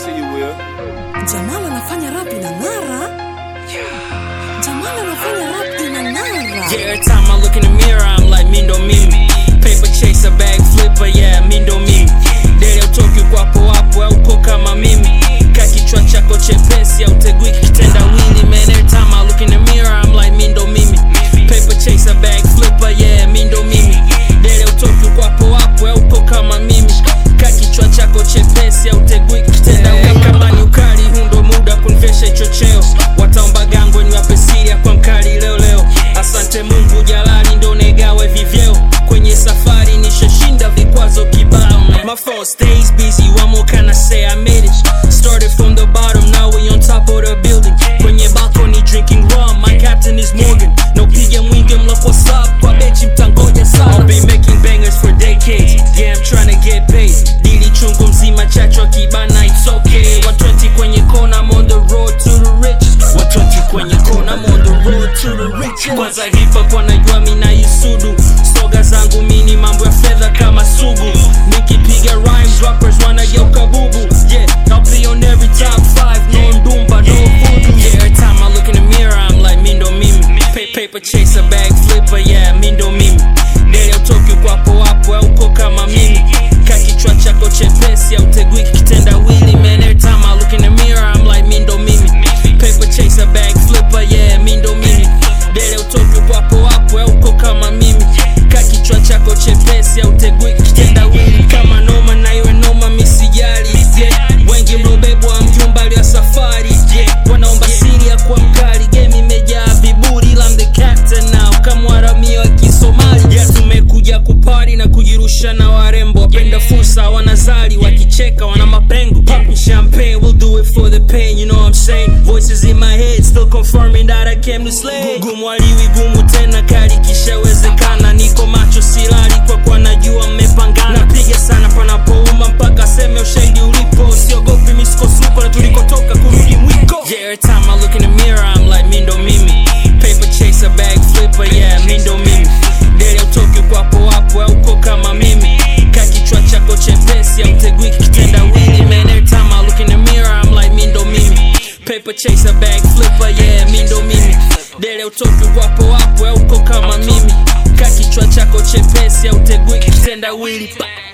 to you, Will. Jamal anafanya rap inang'ara. Jamal anafanya rap inang'ara. Yeah, every time I look in the mirror, I'm like Mindo Mimi. Paper chaser, bag flipper, yeah, Mindo Mimi. Dele utoki kwapo wapo au uko kama mimi. Ka kichwa chako chepesi au tegui kitenda wili. Man, every time I look in the mirror, I'm like Mindo Mimi. Paper chaser, bag flipper, yeah, Mindo Mimi. Dele utoki kwapo wapo au uko kama mimi. Ka kichwa chako chepesi au tegui kitenda wili. Kama ni ukali, huu ndo muda kunivesha hicho cheo. Wataomba gango niwape siri ya kwa mkali leo leo. Asante Mungu jalali ndo negawe vivyeo kwenye safari nishashinda vikwazo kibao My phone stays busy, what more can I say? I made it Started from the bottom, now we on top of the building Kwenye balcony drinking rum, my captain is Morgan No piga mwingi mlof what's up, kwa bechi mtangoja sana I've been making bangers for decades, yeah I'm tryna get paid Dili chungu mzima chacho kibana, it's okay 120 kwenye kona, I'm on the road to the riches 120 kwenye kona, I'm on the road to the riches Kwanza hip hop wanajua mi na isudu Soga zangu mini mambo ya fedha kama sugu Nikipiga rhymes rappers wanageuka bubu Yeah, I'll be on every top 5 No ndumba, no voodoo Yeah, every time I look in the mirror I'm like Mindo Mimi Pa- Paper chaser, bag flipper, yeah, Mindo Mimi Dele utoki kwapo wapo au uko kama mimi Ka kichwa chako chepesi au tegui kitenda wili Man, every time I look in the mirror I'm like Mindo Mimi Paper chaser, bag flipper, yeah, Mindo Mimi Dele utoki kwapo wapo au uko kama mimi Ka kichwa chako chepesi au tegui kitenda wili Kama noma na iwe noma misijali yeah. Wengi mlobebwa mjumbali wa safari yeah. Wanaomba siri ya kuwa mkali Game imejaa viburi ila I'm the captain now Kama waramia wa kisomali yeah, tumekuja kupari na kujirusha na warembo Wapenda fursa wanazali wakicheka wana mapengo Popping champagne we'll do it for the pain You know what I'm saying Voices in my head still confirming that I came to slay Gumu aliwi gumu tena kali kishawezekana Niko macho silali kwa kwa najua mmepangana Napiga sana panapouma mpaka seme ushahidi ulipo Siogopi misko supa na tulikotoka kurudi mwiko Yeah, every time I look in the mirror I'm like Mindo Mimi Paper chaser, bag flipper, yeah, Mindo Mimi Dele utoki kwapo wapo au uko kama mimi Ka kichwa chako chepesi au tegui kitenda wili Man, every time I look in the mirror I'm like Mindo Mimi Paper chaser, bag flipper, yeah, Mindo Mimi Dele utoki kwapo wapo au uko kama mimi Ka kichwa chako chepesi au tegui kitenda wili pa